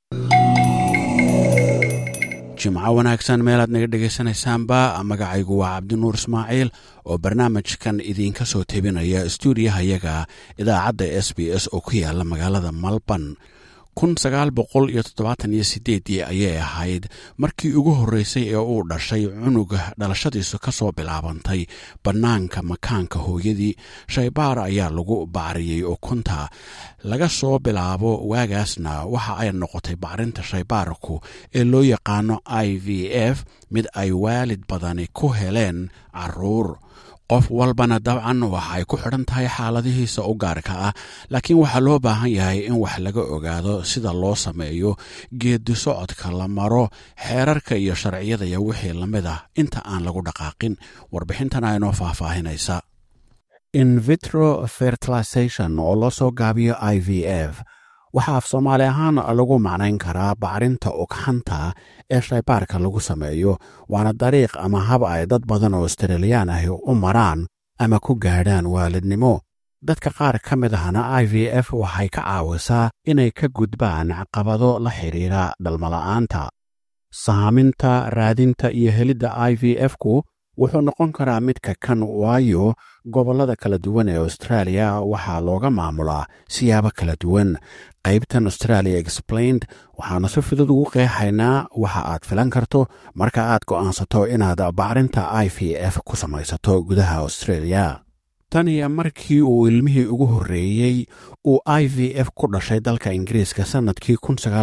jimco wanaagsan meelaad naga dhegaysanaysaanba magacaygu waa cabdinuur ismaaciil oo barnaamijkan idiinka soo tebinaya stuudiyahayaga idaacadda s b s oo ku yaala magaalada malban kun sagaal boqol iyo toddobaatan iyo sideedii ayay ahayd markii ugu horreysay ee uu dhashay cunuga dhalashadiisu ka soo bilaabantay bannaanka makaanka hooyadii shaybaar ayaa lagu bacriyey ukunta laga soo bilaabo waagaasna waxa ay noqotay bacrinta shaybaarku ee loo yaqaano i v f mid ay waalid badani ku heleen caruur qof walbana dabcan waxay ku xidhan tahay xaaladihiisa u gaarka ah laakiin waxaa loo baahan yahay in wax laga ogaado sida loo sameeyo geedi socodka la maro xeerarka iyo sharciyada iyo wixii la mid ah inta aan lagu dhaqaaqin warbixintana inoo faahfaahinaysa invitro fertilization oo loo soo gaabiyo i v f waxaa af soomaali ahaan lagu macnayn karaa bacrinta ugxanta ee shaybaarka lagu sameeyo waana dariiq ama hab ay dad badan oo australiyaan ahi u maraan ama ku gaadhaan waalidnimo dadka qaar ka mid ahna i v f waxay ka caawisaa inay ka gudbaan caqabado la xidhiira dhalmala'aanta saaminta raadinta iyo helidda i v f ku wuxuu noqon karaa midka kan waayo gobollada kala duwan ee australia waxaa looga maamulaa siyaabo kala duwan qaybtan australia explained waxaanu si fudud ugu qeexaynaa waxa aad filan karto marka aad go'aansato inaad bacrinta i v f ku samaysato gudaha australia tan iyo markii uu ilmihii ugu horreeyey uu i v f ku dhashay dalka ingiriiska sannadkii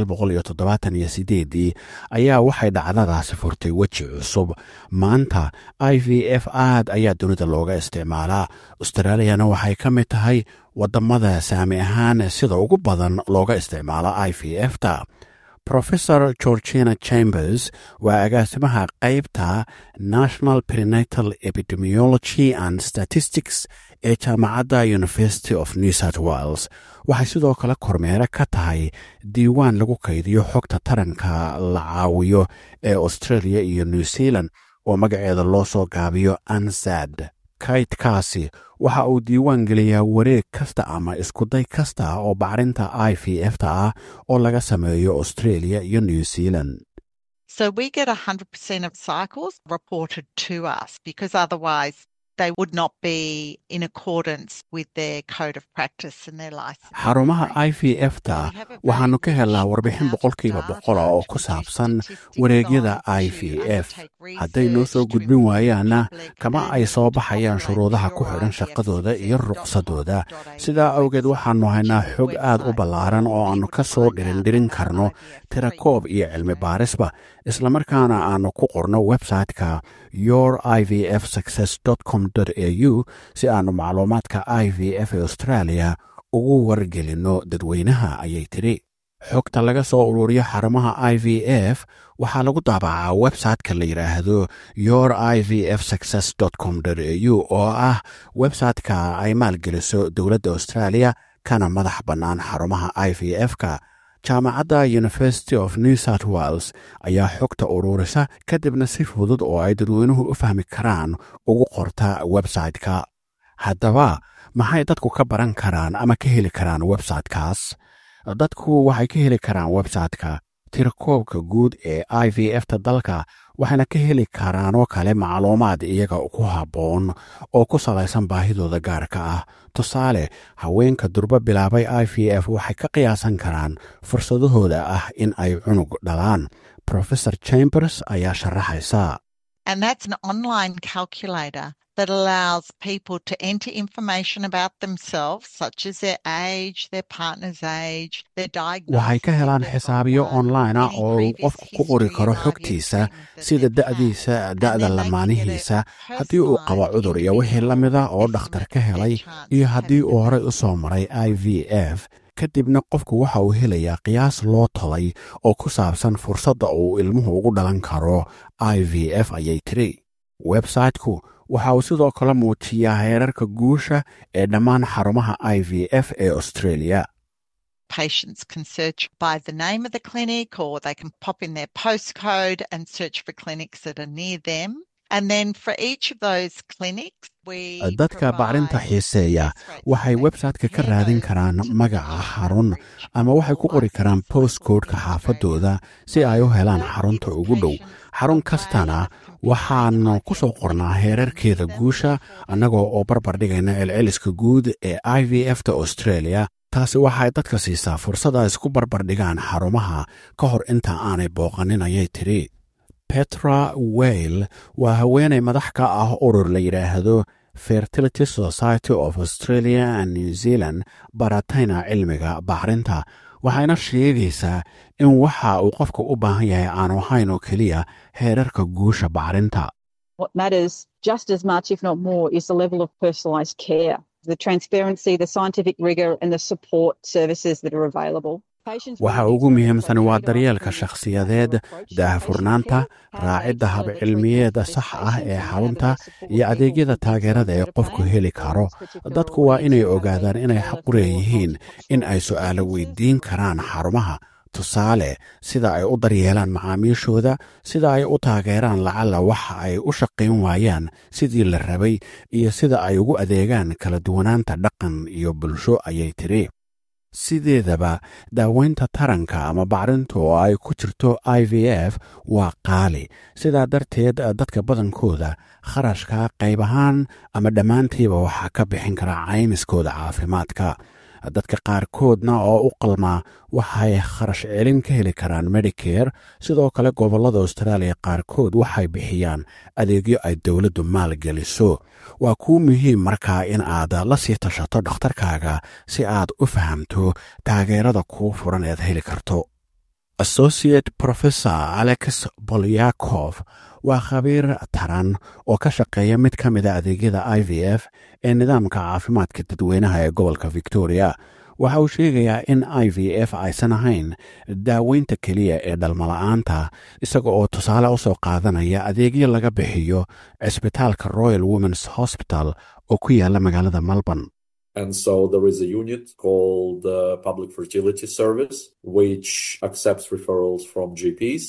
ayaa waxay dhacdadaasi furtay weji cusub maanta i v f aad ayaa dunida looga isticmaalaa australiyana waxay ka mid tahay waddamada saami ahaan sida ugu badan looga isticmaala i v f ta professor georgina chambers waa agaasimaha qaybta national prenatal epidemiology and statistics ee jaamacadda university of new south wales waxay sidoo kale kormeere ka tahay diiwaan lagu kaydiyo xogta taranka la caawiyo ee australia iyo new zealand oo magaceeda loo soo gaabiyo ansad kaydkaasi waxa uu diiwaan geliyaa wareeg kasta ama iskuday kasta oo bacrinta i v f ta ah oo laga sameeyo australia iyo new zealand So we get 100% of cycles reported to us because otherwise they would not be in accordance with their code of practice and their license. xarumaha i v f ta waxaannu ka helnaa warbixin boqolkiiba boqola oo ku saabsan wareegyada i v f hadday noo soo gudbin waayaanna kama ay soo baxayaan shuruudaha ku xidhan shaqadooda iyo ruqsadooda sidaa awgeed waxaannu haynaa xog aad u ballaaran oo aannu ka soo dhirindhirin karno tirakoob iyo cilmi baarisba islamarkaana aannu ku qorno website-ka your i v f success com au si aannu macluumaadka i v f ee australia ugu wargelinno dadweynaha ayay tidhi xogta laga soo ururiyo xarumaha i v f waxaa lagu daabacaa website-ka la yidhaahdo your i v f success com au oo ah website-ka ay maalgeliso dowladda australia kana madax bannaan xarumaha i v f-ka jaamacadda university of new south wales ayaa xogta ururisa kadibna si fudud oo ay dadweynuhu u fahmi karaan ugu qorta website-ka haddaba maxay dadku ka baran karaan ama ka heli karaan website-kaas dadku waxay ka heli karaan website-ka tirakoobka guud ee i v f ta dalka waxayna ka heli karaanoo kale macluumaad iyaga ku habboon oo ku salaysan baahidooda gaarka ah tusaale haweenka durbo bilaabay i v f waxay ka qiyaasan karaan fursadahooda ah in ay cunug dhalaan professor chambers ayaa sharaxaysa And that's an online calculator that allows people to enter information about themselves, such as their age, their partner's age, their diagnosis. waxay ka helaan xisaabiyo online ah oo uu qofku ku qori karo xogtiisa sida da'diisa da'da lamaanihiisa haddii uu qabo cudur iyo wixii la mida oo dhakhtar ka helay iyo haddii uu horey u soo maray i v f kadibna qofku waxa uu helayaa qiyaas loo tolay oo ku saabsan fursadda uu ilmuhu ugu dhalan karo i v f ayay tiri websayteku waxa uu sidoo kale muujiyaa heerarka guusha ee dhammaan xarumaha i v f ee australia Patients can search by the name of the clinic or they can pop in their postcode and search for clinics that are near them. And then for each of those clinics, we dadka bacrinta xiiseeya waxay websayte-ka ka raadin karaan magaca xarun ama waxay ku qori karaan postcodeka xaafadooda si ay u helaan xarunta ugu dhow xarun kastana waxaanu ku soo qornaa heerarkeeda guusha annagoo oo barbar dhigayna celceliska guud ee i v f ta australia taasi waxay dadka siisaa fursad ay isku barbar dhigaan xarumaha ka hor inta aanay booqanin ayay tidhi petra weyl waa haweenay madax ka ah urur la yidhaahdo fertility society of australia and new zealand baratayna cilmiga bacrinta waxayna sheegaysaa in waxa uu qofka u baahan yahay aanu ahayn oo keliya heerarka guusha bacrinta What matters just as much, if not more, is the level of personalised care, the transparency, the scientific rigour, and the support services that are available. waxa ugu muhiimsan waa daryeelka shakhsiyadeed daahfurnaanta raacidda habcilmiyeeda sax ah ee xarunta iyo adeegyada taageerada ee qofku heli karo dadku waa inay ogaadaan inay xaq u leeyihiin in ay su'aalo weydiin karaan xarumaha tusaale sida ay u daryeelaan macaamiishooda sida ay u taageeraan lacalla waxa ay u shaqayn waayaan sidii la rabay iyo sida ay ugu adeegaan kala duwanaanta dhaqan iyo bulsho ayay tidhi sideedaba daaweynta taranka ama bacrinta oo ay ku jirto i v f waa qaali sidaa darteed dadka badankooda kharashka qayb ahaan ama dhammaantiiba waxaa ka bixin kara caymiskooda caafimaadka dadka qaarkoodna oo u qalmaa waxay kharash celin ka heli karaan medicare sidoo kale gobollada austraaliya qaarkood waxay bixiyaan adeegyo ay dowladdu maalgeliso waa kuu muhiim markaa in aad la sii tashato dhakhtarkaaga si aad u fahamto taageerada kuu furan ead heli karto associate professor alex bolyakof waa khabiir taran oo ka shaqeeya mid ka mida adeegyada i v f ee nidaamka caafimaadka dadweynaha ee gobolka victoria waxa uu sheegayaa in i v f aysan ahayn daaweynta keliya ee dhalmala'aanta isaga oo tusaale u soo qaadanaya adeegyo laga bixiyo cisbitaalka royal womens hosbital oo ku yaala magaalada melbourne And so there is a unit called the Public Fertility Service, which accepts referrals from GPs.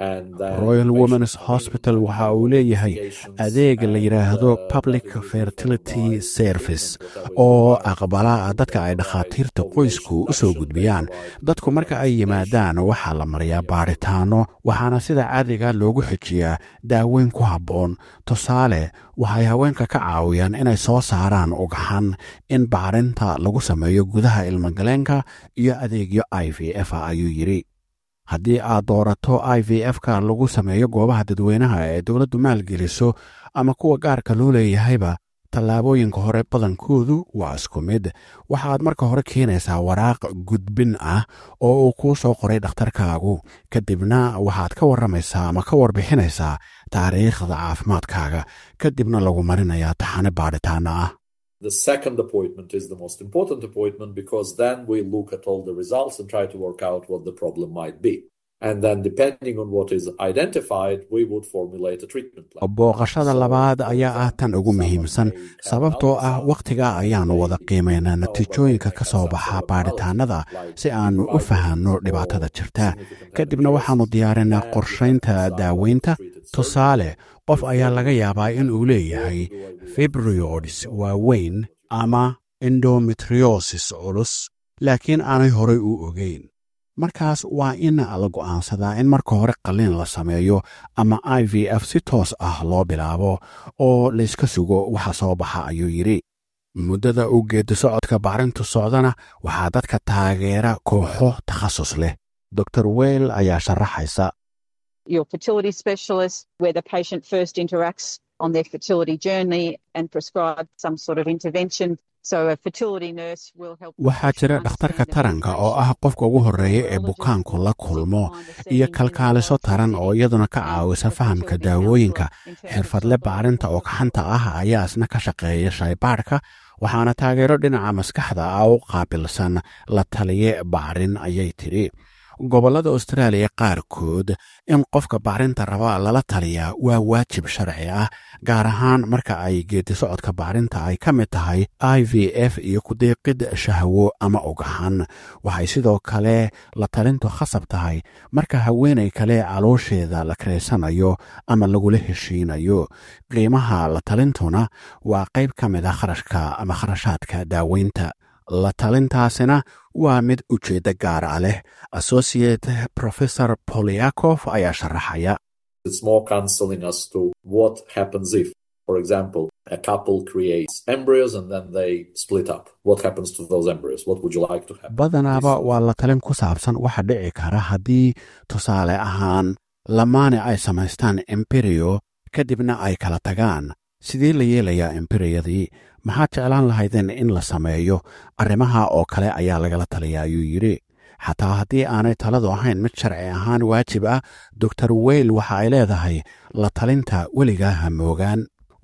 royal womens hosbital waxa uu leeyahay adeeg la yidhaahdo public fertility service oo aqbala dadka ay dhakhaatiirta qoysku u soo gudbiyaan dadku marka ay yimaadaan waxaa la mariyaa baadhitaano waxaana sida caadiga loogu xijiyaa daaweyn ku habboon tusaale waxay haweenka ka caawiyaan inay soo saaraan ugxan in bacrinta lagu sameeyo gudaha ilmagaleenka iyo adeegyo i v f a ayuu yidhi haddii aad doorato i v f ka lagu sameeyo goobaha dadweynaha ee dowladdu maalgeliso ama kuwa gaarka loo leeyahayba tallaabooyinka hore badankoodu waa isku mid waxaad marka hore keenaysaa waraaq gudbin ah oo uu kuu soo qoray dhakhtarkaagu kadibna waxaad ka warramaysaa ama ka warbixinaysaa taariikhda caafimaadkaaga kadibna lagu marinayaa taxane baadhitaana ah The second appointment is the most important appointment because then we look at all the results and try to work out what the problem might be. And then, depending on what is identified, we would formulate a treatment plan. booqashada labaad ayaa ah tan ugu muhiimsan sababtoo ah wakhtiga ayaannu wada qiimaynaa natiijooyinka ka soo baxa baadhitaannada si aannu u fahanno dhibaatada jirta kadibna waxaannu diyaarinaa qorshaynta daaweynta tusaale qof ayaa laga yaabaa in uu leeyahay fibriods waaweyn ama endometriosis culus laakiin aanay horay u ogeyn markaas waa in la go'aansadaa in marka hore qalliin la sameeyo ama i v f si toos ah loo bilaabo oo layska sugo waxa soo baxa ayuu yidhi muddada uu geeddi socodka bacrintu socdana waxaa dadka taageera kooxo takhasus leh dor weyl ayaa sharaxaysa your fertility specialist, where the patient first interacts on their fertility journey and prescribe some sort of intervention. So a fertility nurse will help. waxaa jira dhakhtarka taranka oo ah qofka ugu horreeya ee bukaanku la kulmo iyo kalkaaliso taran oo iyaduna ka caawisa fahamka daawooyinka xirfadle bacrinta oo kaxanta ah ayaa isna ka shaqeeya shaybaadhka waxaana taageero dhinaca maskaxda ah u qaabilsan la taliye bacrin ayay tidhi gobollada austraaliya qaarkood in qofka bacrinta raba lala taliyaa waa waajib sharci ah gaar ahaan marka ay geedi socodka bacrinta ay ka mid tahay i v f iyo kudeeqid shahwo ama ogaxan waxay sidoo kale la talintu khasab tahay marka haweenay kale caloosheeda la karaysanayo ama lagula heshiinayo qiimaha la talintuna waa qayb ka mid a kharashka ama kharashaadka daaweynta la talintaasina waa mid ujeeddo gaara leh associate professor poliakof ayaa sharaxaya It's more counseling as to what happens if, for example, a couple creates embryos and then they split up. What happens to those embryos? What would you like to happen? badanaaba waa la talin ku saabsan waxa dhici kara haddii tusaale ahaan lamaane ay samaystaan emberio kadibna ay kala tagaan sidee la yeelayaa emberiyadii maxaad jeclaan lahaydeen in la sameeyo arrimaha oo kale ayaa lagala taliya ayuu yidhi xataa haddii aanay taladu ahayn mid sharci ahaan waajib ah doctor weyl waxa ay leedahay la talinta weligaa hamoogaan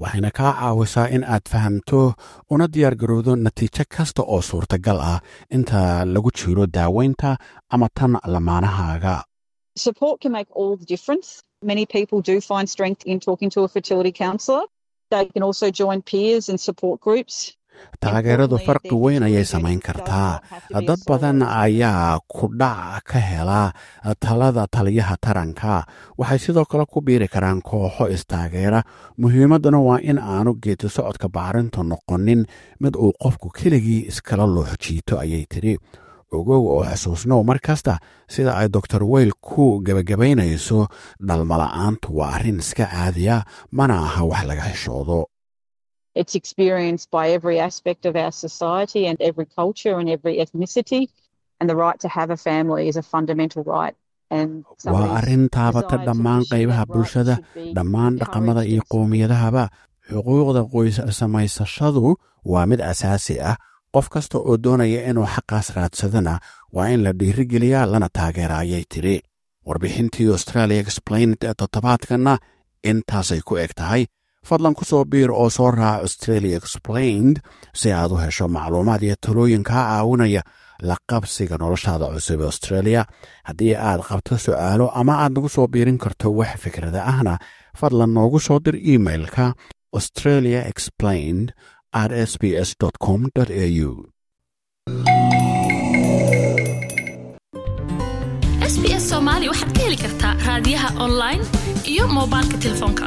waxayna kaa caawisaa in aad fahamto una diyaar garowdo natiijo kasta oo suurtagal ah inta lagu jiro daaweynta ama tan lamaanahaaga Support can make all the difference. Many people do find strength in talking to a fertility counsellor. They can also join peers and support groups. taageeradu farqi weyn ayay samayn kartaa dad badan ayaa kudhac ka hela talada taliyaha taranka waxay sidoo kale ku biiri karaan kooxo istaageera muhiimadduna waa in aanu geedi socodka bacrintu noqonin mid uu qofku keligii iskala loox jiito ayay tidhi ogow oo xusuusnow mar kasta sida ay doctor weyl ku gebagabaynayso dhalmala'aantu waa arrin iska caadiya mana aha wax laga xishoodo It's experienced by every aspect of our society and every culture and every ethnicity. And the right to have a family is a fundamental right. And waa arrin taabata dhammaan qaybaha bulshada dhammaan dhaqamada iyo qowmiyadahaba xuquuqda qoys samaysashadu waa mid asaasi ah qof kasta oo doonaya inuu xaqaas raadsadana waa in la dhiirigeliyaa lana taageera ayay tidhi warbixintii australia explained ee toddobaadkanna intaasay ku eg tahay fadlan ku soo biir oo soo raaca australia explained si aad u hesho macluumaad iyo talooyin kaa caawinaya la qabsiga noloshaada cusub ee australia haddii aad qabto su'aalo ama aad nagu soo biirin karto wax fikrada ahna fadlan noogu soo dir imailka australia explained at s b s com au sbs soomaali waxaad ka heli kartaa raadiyaha online iyo moobilka telefoonka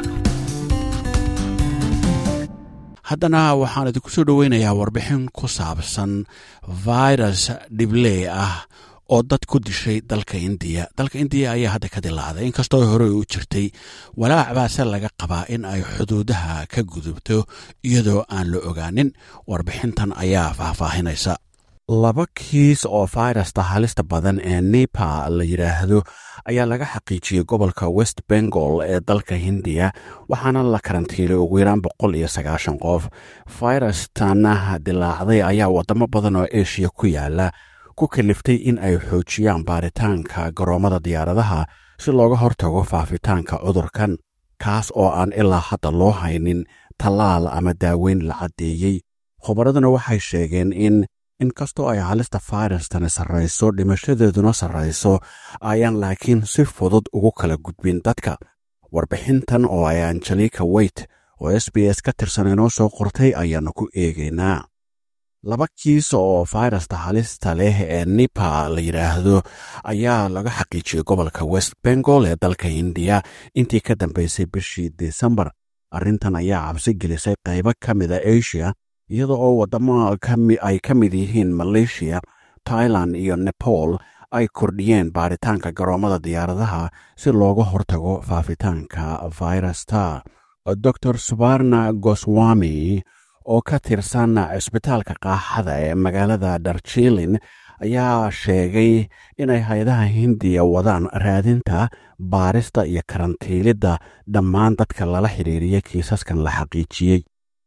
haddana waxaan idinku soo dhoweynayaa warbixin ku saabsan virus dhibley ah oo dad ku dishay dalka indiya dalka indiya ayaa hadda ka dilaacday inkastoo horey u jirtay walaac baase laga qabaa in ay xuduudaha ka gudubto iyadoo aan la ogaanin warbixintan ayaa faahfaahinaysa laba kiis oo fayrasta halista badan ee nepa la yidhaahdo ayaa laga xaqiijiyey gobolka west bengal ee dalka hindiya waxaana la karantiilay ugu yaraan boqol iyo sagaashan qof fayrastana dilaacday ayaa wadamo badan oo eshiya ku yaala ku kaliftay in ay xoojiyaan baaritaanka garoomada diyaaradaha si looga hortago faafitaanka cudurkan kaas oo aan ilaa hadda loo haynin tallaal ama daaweyn la caddeeyey khubaraduna waxay sheegeen in inkastoo ay halista fayrastani sarrayso dhimashadeeduna sarrayso ayaan laakiin si fudud ugu kala gudbin dadka warbixintan oo ay angelika weyt oo s b s ka tirsan inoo soo qortay ayaannu ku eegaynaa laba kiis oo fayrasta halista leh ee nipa la yidhaahdo ayaa laga xaqiijiyey gobolka west bengal ee dalka hindiya intii ka dambaysay bishii desembar arrintan ayaa cabsi gelisay qaybo ka mida asia iyada oo waddamo ay ka mid yihiin maleeshiya tailan iyo nepal ay kordhiyeen baaritaanka garoomada diyaaradaha si looga hortago faafitaanka fayrasta dor subarna goswami oo ka tirsan cisbitaalka qaaxada ee magaalada darjilin ayaa sheegay inay hay-adaha hindiya wadaan raadinta baarista iyo karantiilidda dhammaan dadka lala xidhiiriya kiisaskan la xaqiijiyey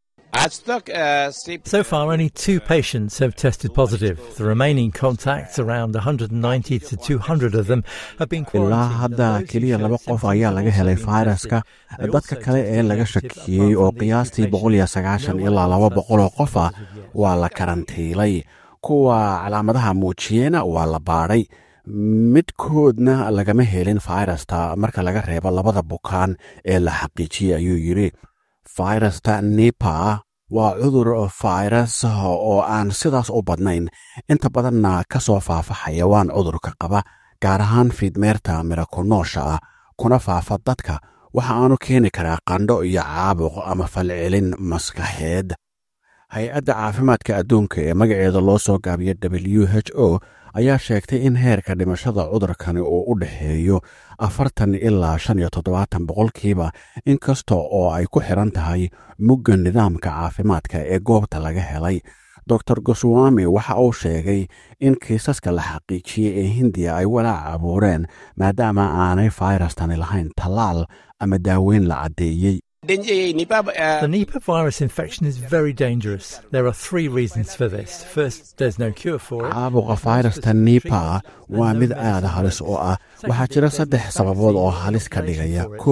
So far, only two patients have tested positive. The remaining contacts, around 190 to 200 of them, have been ilaa hadda keliya laba qof ayaa laga helay fayraska dadka kale ee laga shakiyey oo qiyaastii boqol iyo sagaashan ilaa laba boqol oo qof ah waa la karantiilay kuwa calaamadaha muujiyeyna waa la baadhay midkoodna lagama helin fayrasta marka laga reebo labada bukaan ee la xaqiijiyey ayuu yidhi fayrasta nipa waa cudur fayras oo aan sidaas u badnayn inta badanna ka soo faafa xayawaan cudurka qaba gaar ahaan fiidmeerta mirakunoosha ah kuna faafa dadka waxa aanu keeni karaa qandho iyo caabuq ama falcelin maskaxeed hay-adda caafimaadka adduunka ee magaceeda loo soo gaabiyo w h o ayaa sheegtay in heerka dhimashada cudurkani uu u dhexeeyo afartan ilaa shan iyo toddobaatan boqolkiiba inkasta oo ay ku xiran tahay mugga nidaamka caafimaadka ee goobta laga helay dor goswami waxa uu sheegay in kiisaska la xaqiijiyey ee hindiya ay walaac abuureen maadaama aanay fayrastani lahayn tallaal ama daaweyn la caddeeyey The Nipah virus infection is very dangerous. There are three reasons for this. First, there's no cure for it. caabuqa fayrasta nipa waa mid aada halis oo ah waxaa jira saddex sababood oo halis ka dhigaya kow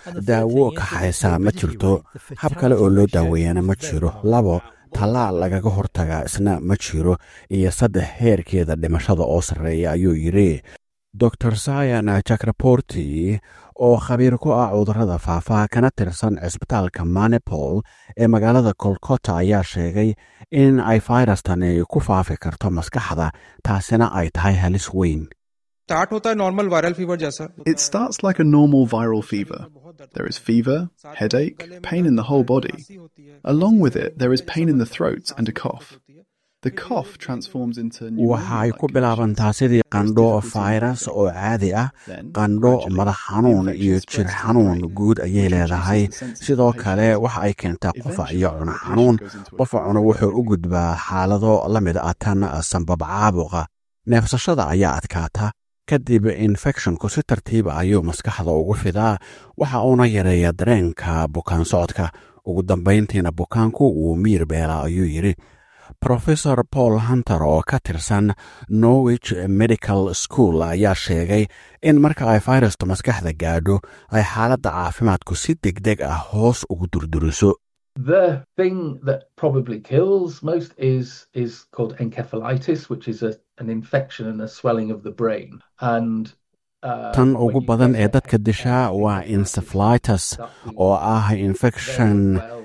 daawo kaxaysaa ma jirto hab kale oo loo daaweeyana ma jiro labo tallaal lagaga hortagaa isna ma jiro iyo saddex heerkeeda dhimashada oo sarreeya ayuu yidhi dor sayan jakraborti oo khabiir ku ah cudurrada faafaha kana tirsan cisbitaalka manipol ee magaalada kolkota ayaa sheegay in ay fayrastani ku faafi karto maskaxda taasina ay tahay halis weyn start होता है normal viral fever जैसा It starts like a normal viral fever. There is fever, headache, pain in the whole body. Along with it, there is pain in the throat and a cough. The cough transforms into waxa ay ku bilaabantaa sidii qandho fayras oo caadi ah qandho madax xanuun iyo jir xanuun guud ayay leedahay sidoo kale waxa ay keentaa qufac iyo cuno xanuun qufacuna wuxuu u gudbaa xaalado la mid ah tan sanbab caabuqa neefsashada ayaa adkaata kadib infecshonku si tartiiba ayuu maskaxda ugu fidaa waxa uuna yareeya dareenka bukaan socodka ugu dambayntiina bukaanku wuu miir beela ayuu yidhi rofesor paul hunter oo ka tirsan norwich medical school ayaa sheegay in marka ay fayrastu maskaxda gaadho ay xaaladda caafimaadku si deg deg ah hoos ugu durduriso The thing that probably kills most is is called encephalitis, which is a, an infection and a swelling of the brain. And uh, tan ugu badan ee dadka dishaa waa encephalitis oo ah infection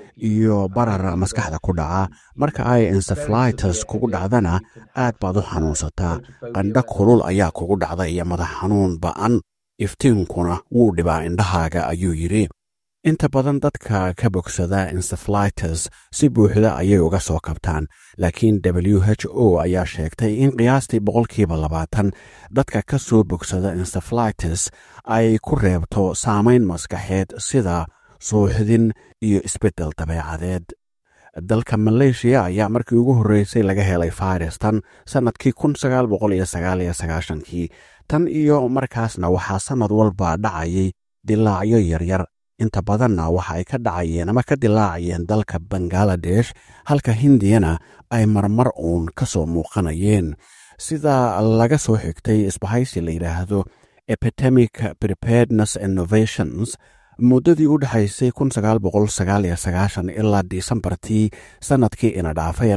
iyo barar maskaxda ku dhaca marka ay encephalitis kugu dhacdana aad baad u xanuunsataa qandho kulul ayaa kugu dhacda iyo madax xanuun ba'an iftiinkuna wuu dhibaa indhahaaga ayuu yidhi inta badan dadka ka bogsada encephalitis si buuxda ayay uga soo kabtaan laakiin w h o ayaa sheegtay in qiyaastii boqolkiiba labaatan dadka ka soo bogsada encephalitis ay ku reebto saamayn maskaxeed sida suuxdin iyo isbeddel dabeecadeed dalka maleeshiya ayaa markii ugu horreysay laga helay fayrastan sannadkii kun sagaal boqol iyo sagaal iyo sagaashankii tan iyo markaasna waxaa sannad walba dhacayay dilaacyo yaryar inta badanna waxa ay ka dhacayeen ama ka dilaacayeen dalka bangaladesh halka hindiyana ay marmar uun ka soo muuqanayeen sida laga soo xigtay isbahaysi la yidhaahdo epidemic preparedness innovations muddadii u dhexaysay ilaa disembartii sannadkii ina dhaafay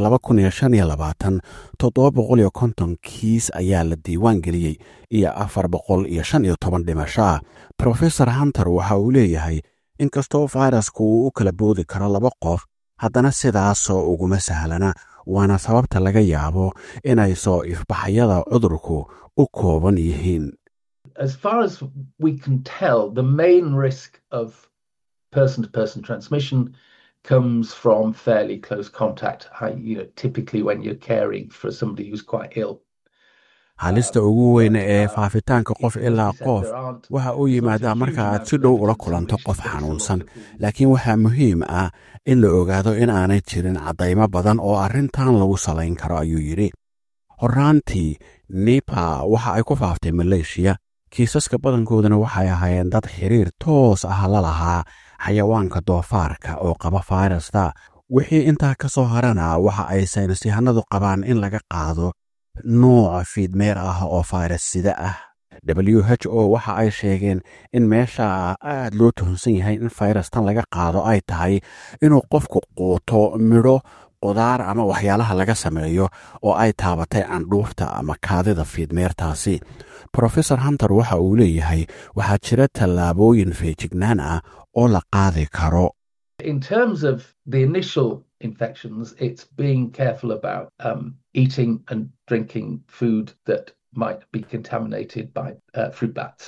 kiis ayaa la diiwaan geliyey iyo afar boqol iyo shan iyo toban dhimashaa rofesor hunter waxa uu leeyahay inkastoo fayrasku uu u kala boodi karo laba qof haddana sidaasoo uguma sahlana waana sababta laga yaabo inay soo ifbaxyada cudurku u kooban yihiin as far as we can tell, the main risk of person to person transmission comes from fairly close contact, you know, typically when you're caring for somebody who's quite ill. halista ugu weyn ee faafitaanka qof ilaa qof waxa uu yimaadaa marka aad si dhow ula kulanto qof xanuunsan laakiin waxaa muhiim ah in la ogaado in aanay jirin caddaymo badan oo arrintan lagu salayn karo ayuu yidhi horraantii nipa waxa ay ku faaftay maleeshiya kiisaska badankoodana waxay ahaayeen dad xiriir toos ah la lahaa xayawaanka doofaarka oo qaba fayrasta wixii intaa ka soo harana waxa ay saynisyahanadu qabaan in laga qaado nooca fiidmeer ah oo fayras sida ah w h o waxa ay sheegeen in meesha aad loo tuhunsan yahay in fayrastan laga qaado ay tahay inuu qofku quuto midho qudaar ama waxyaalaha laga sameeyo oo ay taabatay candhuufta ama kaadida fiidmeertaasi rofesor hunter waxa uu leeyahay waxaa jira tallaabooyin feejignaan ah oo la qaadi karo In terms of the initial infections, it's being careful about um, eating and drinking food that might be contaminated by uh, fruit bats.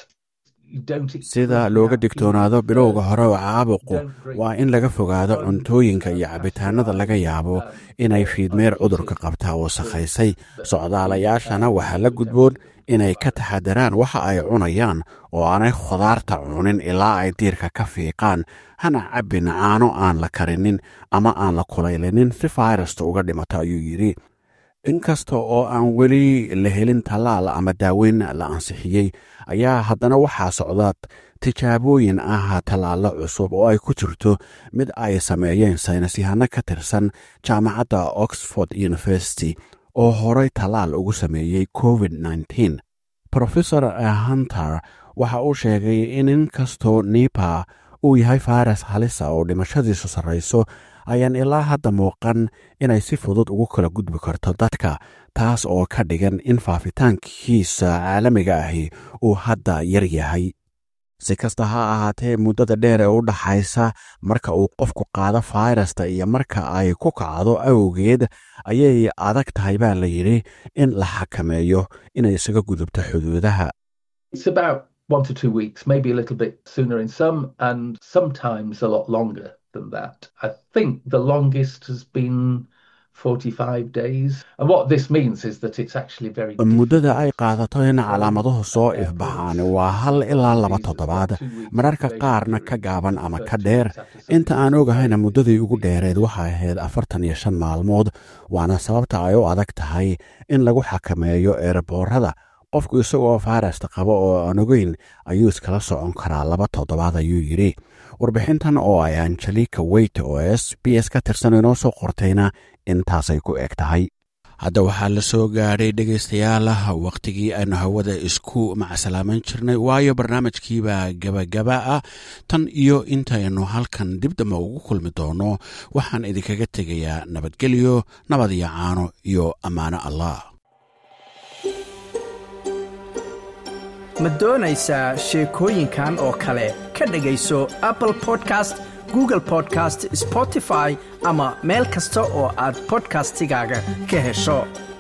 sida looga digtoonaado bilowga hore oo caabuqu waa in laga fogaado cuntooyinka iyo cabitaanada laga yaabo inay fiidmeer cudurka qabtaa wasakhaysay socdaalayaashana waxaa la gudboon inay ka taxadaraan waxa ay cunayaan oo aanay khudaarta cunin ilaa ay diirka ka fiiqaan hana cabbin caano aan la karinin ama aan la kulaylinin si fayrasta uga dhimato ayuu yidhi inkasta oo aan weli la helin tallaal ama daaweyn la ansixiyey ayaa haddana waxaa socda tijaabooyin ah tallaallo cusub oo ay ku jirto mid ay sameeyeen saynisyahano ka tirsan jaamacadda oxford university oo horay tallaal ugu sameeyey covid rofesor hunter waxa uu sheegay in inkastoo nipa uu yahay fayras halisa oo dhimashadiisu sarrayso ayaan ilaa hadda muuqan inay si fudud ugu kala gudbi karto dadka taas oo ka dhigan in faafitaankiisa caalamiga ahi uu hadda yar yahay si kasta ha ahaatee muddada dheer ee u dhaxaysa marka uu qofku qaado fayrasta iyo marka ay ku kacdo awgeed ayay adag tahay baa la yidhi in la xakameeyo inay isaga gudubto xuduudaha It's about one to two weeks, maybe a little bit sooner in some, and sometimes a lot longer than that. I think the longest has been 45 days. And what this means is that it's actually very muddada ay qaadato in calaamaduhu soo ifbaxaan waa hal ilaa laba toddobaad mararka qaarna ka gaaban ama ka dheer inta aan ogahayna muddadii ugu dheereed waxay ahayd afartan iyo shan maalmood waana sababta ay u adag tahay in lagu xakameeyo eeraboorada qofku isagoo fayrasta qaba oo aan ogeyn ayuu iskala socon karaa laba toddobaad ayuu yidhi warbixintan oo ay angelika weyt oo s b s ka tirsan inoo soo qortayna intaasay ku eg tahay hadda waxaa la soo gaadhay dhegaystayaal wakhtigii aynu hawada isku macsalaaman jirnay waayo barnaamijkiibaa gebagaba ah tan iyo intaynu halkan dib damba ugu kulmi doono waxaan idinkaga tegayaa nabadgelyo nabad iyo caano iyo ammaano allah ma doonaysaa sheekooyinkan oo kale ka dhegayso apple podcast google podcast spotify ama meel kasta oo aad bodkastigaaga ka hesho